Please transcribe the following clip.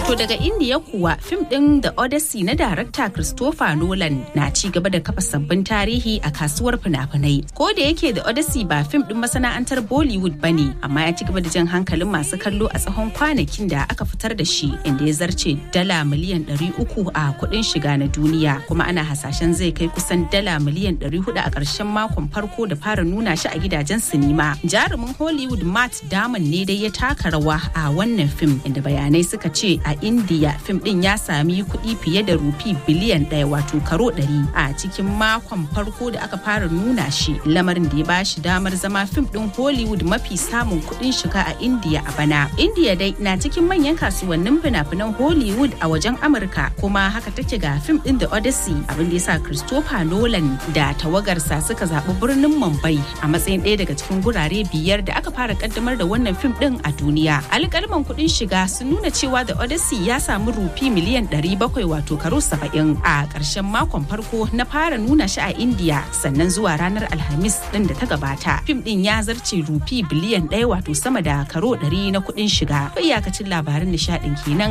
To daga Indiya kuwa fim ɗin The Odyssey na darakta Christopher Nolan na ci gaba da kafa sabbin tarihi a kasuwar fina-finai. Ko da yake The Odyssey ba fim ɗin masana'antar Bollywood ba ne, amma ya ci gaba da jan hankalin masu kallo a tsawon kwanakin da aka fitar da shi inda ya zarce dala miliyan 300 a kuɗin shiga na duniya kuma ana hasashen zai kai kusan dala miliyan 400 a ƙarshen makon farko da fara nuna shi a gidajen sinima. Jarumin Hollywood Matt Damon ne dai ya taka rawa a wannan fim inda bayanai suka ce a India fim din ya sami kuɗi fiye da rufi biliyan ɗaya wato karo ɗari a cikin makon farko da aka fara nuna shi lamarin da ya ba shi damar zama fim din Hollywood mafi samun kuɗin shiga a India a bana. India dai na cikin manyan kasuwannin fina-finan Hollywood a wajen Amurka kuma haka take ga fim din The Odyssey abin da ya sa Christopher Nolan da tawagarsa suka zaɓi birnin Mumbai a matsayin ɗaya daga cikin gurare biyar da aka fara kaddamar da wannan fim din a duniya. Alƙalman kuɗin shiga sun nuna cewa The Odyssey ya samu rufi miliyan 700 wato karo 70 a ƙarshen makon farko na fara nuna shi a India sannan zuwa ranar Alhamis din da ta gabata. Fim din ya zarce rufi biliyan 1 wato sama da karo 100 na kuɗin shiga. Iyakacin labarin nishaɗin kenan